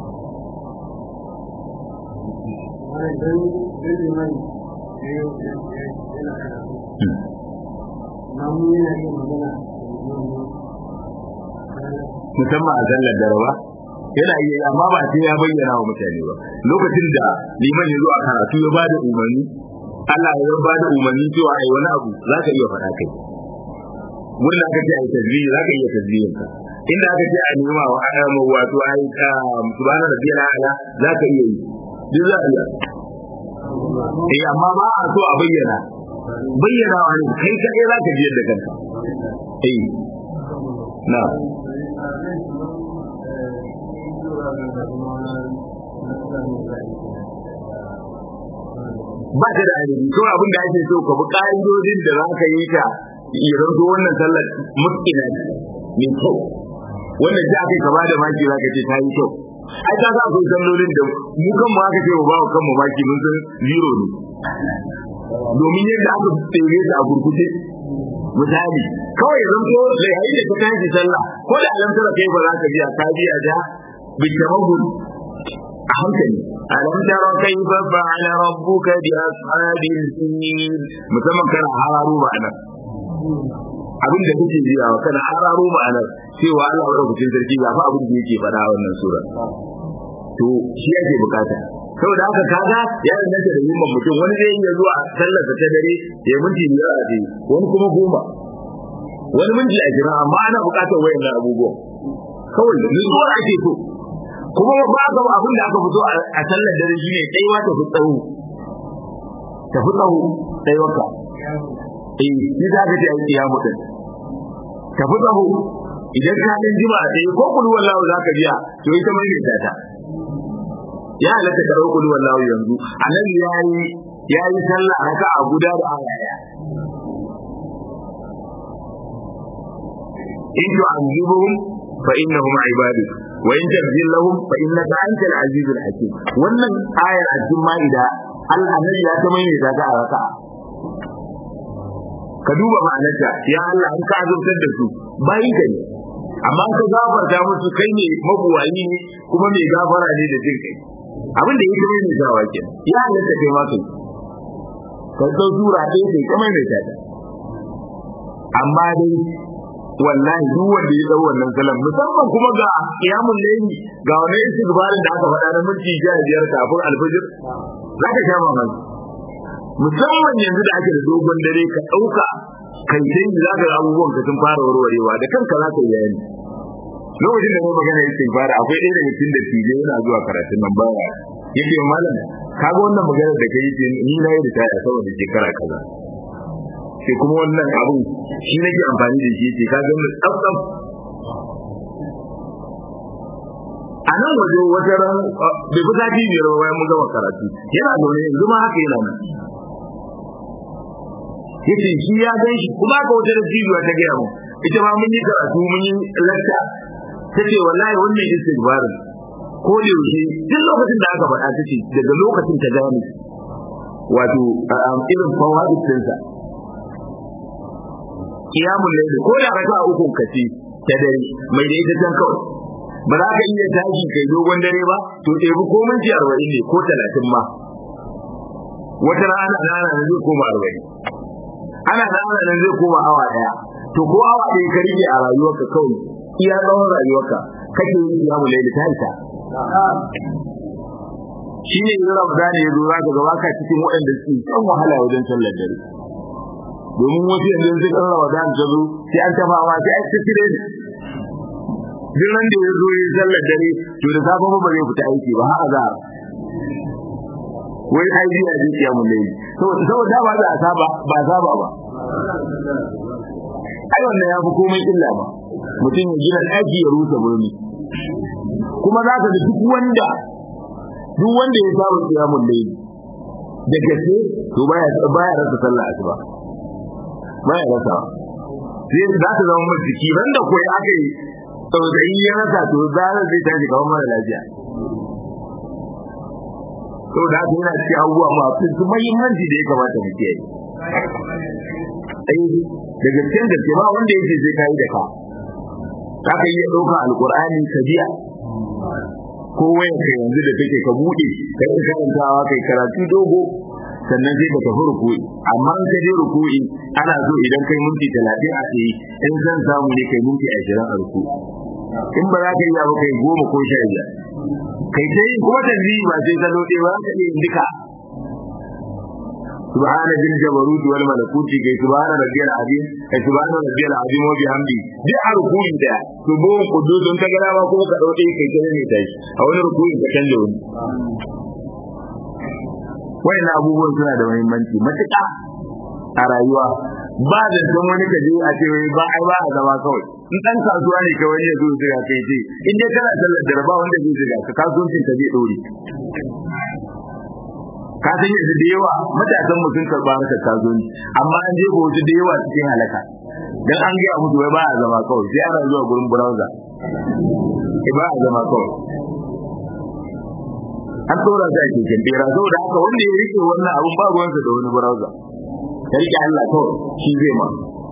musamman a sallar darawa yana iya amma ba sai ya bayyana wa mutane ba lokacin da liman ya zo a karatu ya bada umarni Allah ya bada umarni cewa ai wani abu za ka iya faɗa kai wurin da aka ce ai tasbihi za ka iya tasbihin ka inda aka ce ai nema wa ayyamu wato ai subhana rabbiyal a'la za ka iya yi duk za a iya eh amma ba a so a bayyana bayyana wa ne kai kaɗai za ka ji yadda kanka eh na ba ta da ainihi to abin da ake so ka bi ƙa'idodin da za ka yi ta idan to wannan sallar mutkina ne mai kyau wanda ji aka ka bada maki za ka ce ta yi kyau ai ka sa akwai sallolin da mu kan mu aka ce mu ba kanmu maki mun san zero ne domin yadda aka tsere ta a gurguje misali kawai zan so da yayin da ka tashi sallah ko da alamtara kai ba za ka biya ka biya da bitamahul a hankali alam tara kayfa fa'ala rabbuka bi ashabil fil musamman kana hararo ma'anar abin da kake jiya kana hararo ma'anar cewa Allah madaukakin sarki ga fa abin da yake faɗa a wannan sura to shi yake bukata saboda haka kaga ya danganta da yimman mutum wani zai iya zuwa sallarsa ta dare ya minti biyar a tsaye wani kuma goma wani minti a jira amma ana bukatar wayannan abubuwan kawai nutsuwar ake so kuma ba ga abin da aka fito a sallar dare shine tsayuwa ta fi tsawo ta fi tsawo tsayuwar ka eh shi za ka ce a kiyamu din ta fi tsawo idan ka dan jima a tsaye ko kullu wallahu za ka biya to ita mai ne ta ya halatta ka ɗau kulu wallahu yanzu annabi ya yi ya yi sallah raka a guda da aya in tu'azibuhum fa innahum ibaduk wa in taghfir lahum fa innaka antal azizul hakim wannan ayar a cikin ma'ida Allah annabi ya ta mai da ta raka ka duba ma'anarta ya Allah an ka azurtar da su bayi ka ne amma ka gafarta musu kai ne mabuwayi ne kuma mai gafara ne da jin kai abin da yake mai zawa ke ya halatta kai ma kai ka zo sura ɗaya kai kamar mai tada amma dai wallahi duk wanda ya dau wannan salam musamman kuma ga qiyamul layli ga wani istighfarin da aka faɗa na minti 15 kafin alfajir zaka sha mamaki musamman yanzu da ake da dogon dare ka ɗauka kai sai za ka ga abubuwan ka sun fara warwarewa da kanka za ka yi yayin lokacin da mai magana yake fara akwai ɗaya daga cikin da tije yana zuwa karatun nan baya yake malam kaga wannan magana da kai ce ni na yi da taya saboda shekara kaza sai kuma wannan abu shi nake amfani da shi ce kaga mun tsaf a nan waje wata ran bai fi sati biyar ba bayan mun gama karatu yana zaune yanzu ma haka yana nan yace shi ya gan shi kuma ka wata dattijuwa ta gaya mu ita ma mun yi karatu mun yi lakta ta ce wallahi wannan istighfarin ko da yaushe duk lokacin da aka faɗa ta ce daga lokacin ta gane wato irin fawaid ɗinsa kiyamun laili ko da raka uku kace ta dare mai da ita can kawai ba za ka iya tashi kai dogon dare ba to ɗebi ko minti arba'in ne ko talatin ma wata rana ana nan zai koma arba'in ana nan nan zai koma awa ɗaya to ko awa ɗaya ka rike a rayuwarka kawai iya tsawon rayuwarka kake yin kiyamun laili ta isa shi ne yanzu Ramadan ya zo za ka gaba ka cikin waɗanda suke kan wahala wajen sallar dare domin wasu yanzu sun kan Ramadan ta zo sai an tafa ma sai an tafi dai duk ran da ya zo ya sallar dare to da safe ba zai fita aiki ba haka za wai ai biya ji kiya mun ne saboda ba za a saba ba saba ba ai wannan ya fi komai illa ba mutum ya gina ɗaki ya rusa burmi kuma za ka ga duk wanda duk wanda ya saba kiyamun layli da gaske to baya baya rasa sallah asuba baya rasa sai za ta zama mai jiki ran da koyi aka yi tsautsayi ya rasa to zara zai tashi kawai mara lafiya to da haka yana cikin abubuwa masu muhimmanci da ya kamata mu kiyaye da gaskiyar gaske ba wanda yake zai kai da ka za ka iya ɗauka alƙur'ani ka biya ko wayan ka yanzu da take ka bude kai ka karantawa kai karatu dogo sannan sai ka tafi ruku'i amma in ka je ruku'i ana so idan kai minti 30 a tsaye in zan samu ne kai minti 20 a ruku'i in ba za ka iya ba kai goma ko sha biyar kai sai kuma tanzihi ba sai ka lode ba ka iya duka سبحان ذي الجبروت والملكوت كي سبحان ربي العظيم كي سبحان ربي العظيم وبحمده دي ركوعي ده سبحان قدوس انت كده ما كوكا ka dauke kai kare ne tashi a wani rukunin ka canja wani wayan abubuwan suna da muhimmanci matuƙa a rayuwa ba da san wani kaje a ce ba ai ba a zama kawai in dan kasuwa ne kawai ya zo zira kai ce in dai kana sallar da ba wanda zai zira ka kasuwancin ka zai dore ka san yanzu da yawa matasan mu sun karba harkar kasuwanci amma an je wasu da yawa cikin halaka dan an gaya musu wai ba a zama kawai sai ana zuwa gurin browser ba a zama kawai an tsora shi a keken bera saboda haka wanda ya rike wannan abun ba ruwansa da wani browser ya rike Allah kawai shi zai ma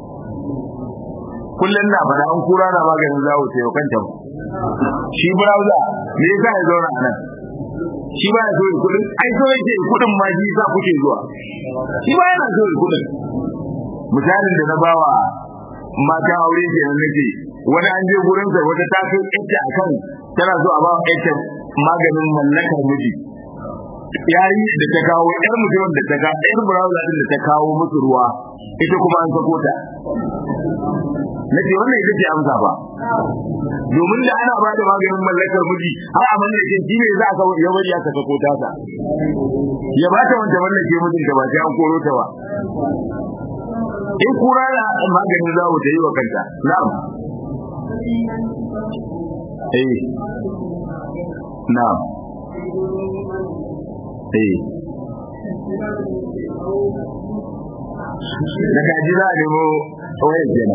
kullum na fada an kura na maganin zawo sai kanta shi browser me yasa ya zauna a nan shi ba ya so ya kudin ai so yake kudin ma shi sa kuke zuwa shi ba yana so ya kudin misalin da na bawa mata aure kenan nake wani an je gurin sa wata ta kai ita akan tana so a ba ita maganin mallakar miji yayi da ta kawo yar mutum da ta kawo yar browser din da ta kawo musu ruwa ita kuma an sako ta nace wannan ita ce amsa ba domin da ana ba da maganin mallakar miji har a mallake shi ne za ka ya bari aka sako ta ta ya ba ta wanda mallake mijin ta ba sai an koro ta ba in kura da maganin zawo ta yi wa kanta na'am eh na'am eh da kaji za a nemo wayar kenan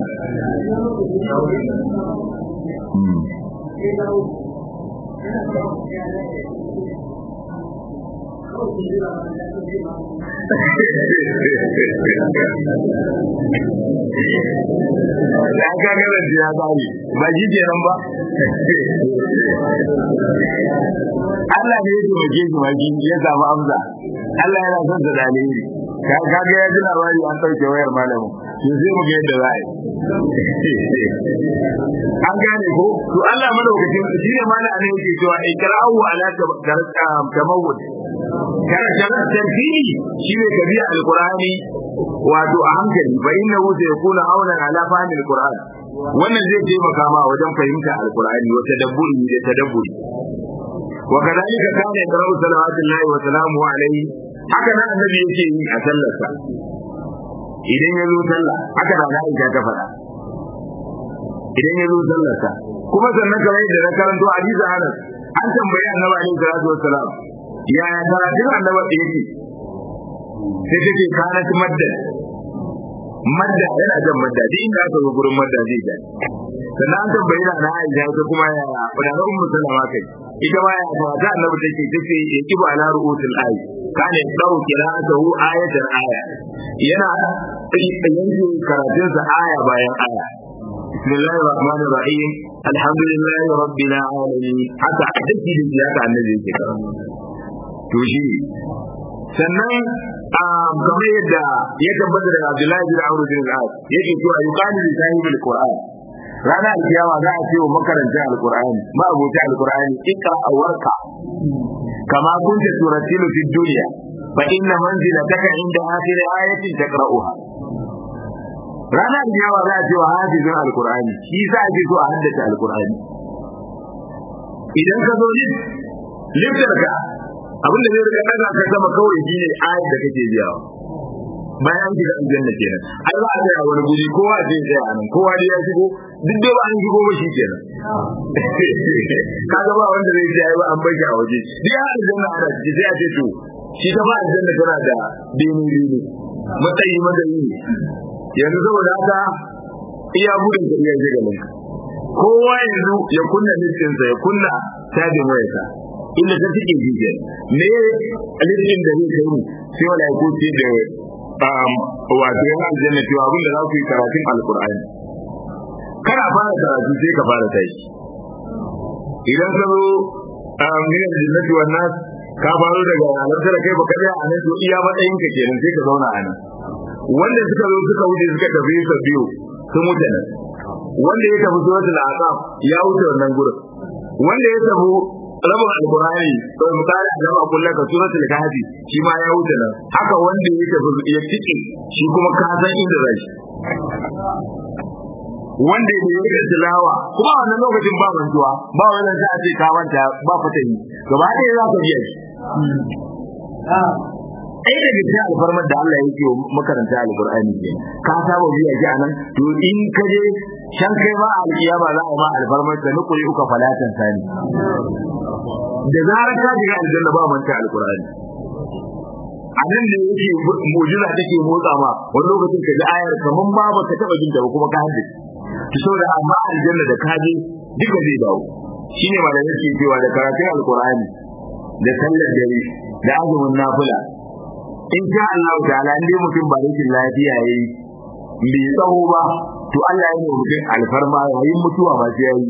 ya ka gara ya bari ba ji kenan ba Allah ne ya taimake shi ma ya samu amsa Allah yana son sa da alheri ka ga ya ji labari an ɗauke wayar malamin to sai mu ga yadda za a yi an gane ko to Allah madaukakin shi ne mana ne yake cewa ikra'u ala tamawud kana kana tarfini shi ne ka biya alqur'ani wato a hankali fa innahu sayakuna auna ala fahmi alqur'an wannan zai taimaka ma wajen fahimta alqur'ani wa tadabburi da tadabburi wa kadhalika kana yaqra'u salawatullahi wa salamuhu alayhi haka nan annabi yake yi a sallarsa idan ya zo sallah haka da Aisha ta faɗa idan ya zo sallarsa kuma sannan kamar yadda na karanto hadisi Anas an tambayi annabi alaihi salatu wassalam ya karatun annabi da yake sai take kana ta madda madda yana jan madda duk inda aka zo gurin madda zai ja sannan an tambayi na na Aisha ta kuma ya wadana ummu sallama kai ita ma ya ta annabi take take ya kiba ala ru'utul ayi kana dau qira'atuhu ayatan aya yana yanke karatunsa aya bayan aya بسم الله الرحمن الرحيم الحمد لله رب العالمين حتى حدثي da ya ka annabi yake karatu to shi sannan kamar yadda ya tabbata daga Abdullahi bin Amr bin al-As yake cewa yuqalu li sahibil Qur'an rana alkiyama za a ce wa makaranta alqur'ani ma abota alqur'ani ikra warka kama kunta turatilu fi dunya fa inna manzilataka inda akhir ayatin taqra'uha ranar yawa za a ce wa hafizin alkur'ani shi sa ake so a haddace alkur'ani idan ka zo liftar ka abin da zai rika daga ka sama kawai shi ne ayat da kake biyawa bayan an shiga aljanna kenan ai za a tsaya wani guri kowa zai tsaya a nan kowa dai ya shigo duk da ba an shigo ba shi kenan kaga ba wanda zai ce ai ba an bar shi a waje duk ya aljanna ana ciki sai a ce to shi ta ba aljanna tana da bene bene matsayi matsayi ne yanzu saboda haka iya gudun ka iya shiga nan kowa yanzu ya kunna listinsa ya kunna tabin wayarsa inda ta tike jijiyar me listin da zai kai mu sai wala ko ce da wato yana aljanna cewa abin da za ku yi karatun alkur'ani kana fara karatu sai ka fara tashi idan ka zo min aljannati wan nas ka faro daga halarta da kai baka tsaya a nan to iya matsayin ka kenan sai ka zauna a nan wanda suka zo suka wuce suka tafi su biyu sun wuce nan wanda ya tafi suratul aqab ya wuce wannan gurin wanda ya tafi rabin alqur'ani to misali a jama'a kullum ka suratul kahfi shi ma ya wuce nan haka wanda ya tafi ya tike shi kuma ka san inda zai wanda ya yi tilawa kuma a wannan lokacin ba mantuwa ba wannan sai a ce ka manta ba fatahi gaba ɗaya za ka biya shi ɗaya daga cikin alfarmar da Allah yake wa makaranta alƙur'ani ke ka saba biya shi anan to in ka je can kai ma alƙiyama za a ma alfarmar da nukuri uka falatan sani da zarar ka shiga aljanna ba manta alƙur'ani a nan da yake mu'jiza take motsa ma wani lokacin ka ji ayar kaman ma baka taba jin ta ba kuma ka haddace to saboda amma aljanna da ka je duka zai dawo shine ma da yake cewa da karatun alƙur'ani da sallar dare da azumin nafila in sha Allah ta'ala in dai mutum ba rashin lafiya yayi bai tsawo ba to Allah ya yi mutum alfarma yayin mutuwa ba sai yayi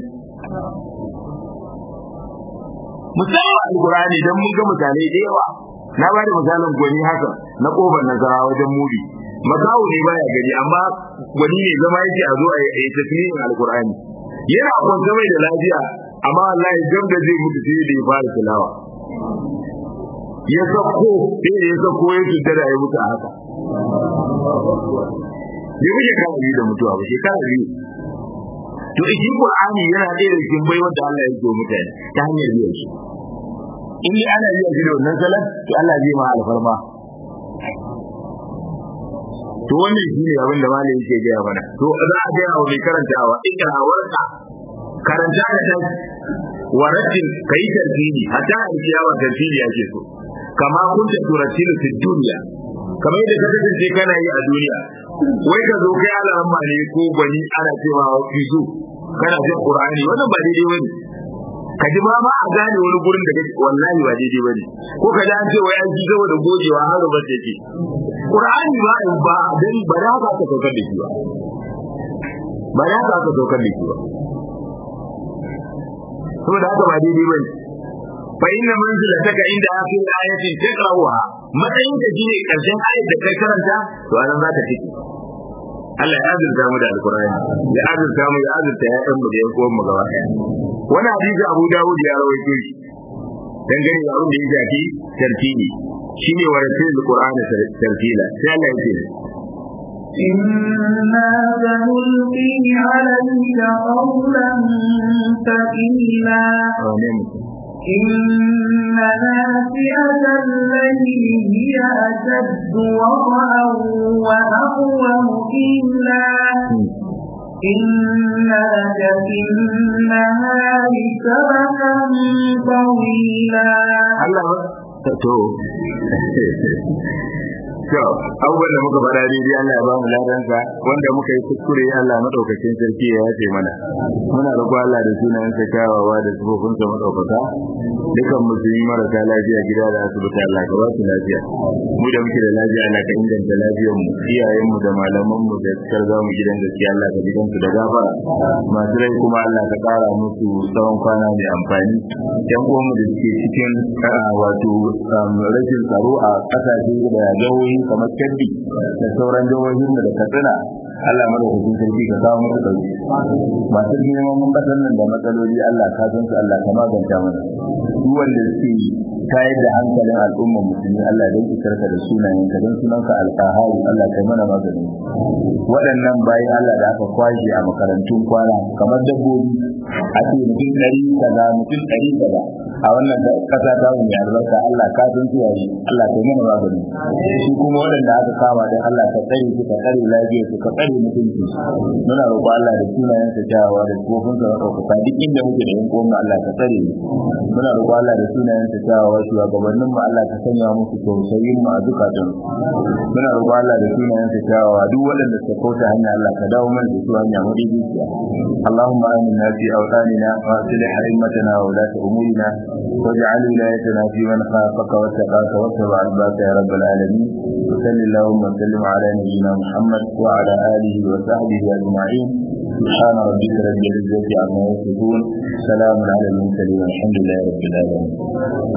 musamman alkurani dan mun ga misalai da yawa na ba da misalin gwani haka na kofar nazara wajen muri makawo ne baya gani amma gwani ne zama yake a zo a yi tasmihin alkurani yana kwanta mai da lafiya amma wallahi gab da zai mutu sai da ya fara tilawa ya sako sai da ya sako ya cuta da ya mutu a haka bai wuce kana biyu da mutuwa ba shekara biyu to shi qur'ani yana ɗaya da cikin baiwar da Allah ya yi mutane ta hanyar biyan shi in dai ana biyan shi da wannan salat to Allah zai ma alfarma to wannan shi ne abin da malami yake gaya mana to za a gaya wa mai karantawa ikra warka karanta da ta waratin kai tartili hatta alkiyawa tartili ake so kama kunta turatilu fi dunya kamar yadda ka kasance kana yi a duniya wai ka zo kai alaramma ne ko gwani ana cewa fizo kana jin qur'ani wannan ba daidai bane ka ji ma ma a gane wani gurin da kake wallahi ba daidai bane ko ka ji an ce wai an ji saboda gojewa har ba ta ce qur'ani ba ba dan ba da haka ka saukar da shi ba ba da haka ka saukar da shi ba saboda haka ba daidai bane fa inna manzilataka inda akhir ayatin taqrawha matsayin ka shine karshen ayat da kai karanta to anan zaka tike Allah ya azurta mu da alkur'ani ya azurta mu ya azurta ya ɗan mu da yan uwan mu gaba ɗaya wani hadisi Abu Dawud ya rawaito shi dangane da abin da ya shafi tartili shine wa rasul alqur'ani tartila sai Allah ya ce إنا سنلقي عليك قولا ثقيلا إن ناسئة الليل هي أشد وطئا وأقوم قيلا إن لك في النهار سبحا طويلا To, abubuwan da muka faɗa daidai Allah ya ba mu ladansa wanda muka yi kuskure Allah madaukakin sarki ya yace mana. Muna roƙo Allah da sunayen sa kyawawa da sifofin sa madaukaka. Dukan musulmi marasa lafiya gida da asibiti Allah ka ba su lafiya. Mu da muke da lafiya Allah ka inganta lafiyar mu, iyayen mu da malaman mu da suka za mu gidan gaskiya Allah ka gidan su da gafara. Masu rai kuma Allah ka ƙara musu tsawon kwana mai amfani. Yan uwanmu da suke cikin wato rashin tsaro a ƙasashe da jawoyi kamar Kebbi da sauran jihohin da Katsina Allah madaukakin sarki ka kawo musu dauki masu neman mun kasar nan da matsaloli Allah ka san su Allah ka maganta mana su wanda suke tayar da hankalin al'ummar musulmi Allah dan isarka da sunayen ka dan sunanka alqahari Allah kai mana magani waɗannan bayan Allah da aka kwashe a makarantun kwana kamar dabbobi a ce mutum ɗari kaza mutum ɗari kaza a wannan kasa ta mu ya albarka Allah ka san su yayi Allah kai mana magani shi kuma waɗanda aka kama dan Allah ka tsare su ka tsare lafiya su ka tsare mutunci muna roƙo Allah da sunayen sa jawawa da kofin sa ɗaukaka duk inda muke da yan uwan Allah ka tsare mu muna roƙo Allah da sunayen sa jawawa shugabannin mu Allah ka sanya musu tausayin mu a zukatan muna roƙo Allah da sunayen sa jawawa duk waɗanda suka kauta hanya Allah ka dawo mana da su hanya madaidaiciya اللهم آمنا في أوطاننا وأصلح أئمتنا وولاة أمورنا واجعل ولايتنا في من خافك واتقاك واتبع رضاك يا رب العالمين وصل اللهم وسلم على نبينا محمد وعلى آله وصحبه أجمعين سبحان ربك رب العزة عما يصفون سلام على المرسلين والحمد لله رب العالمين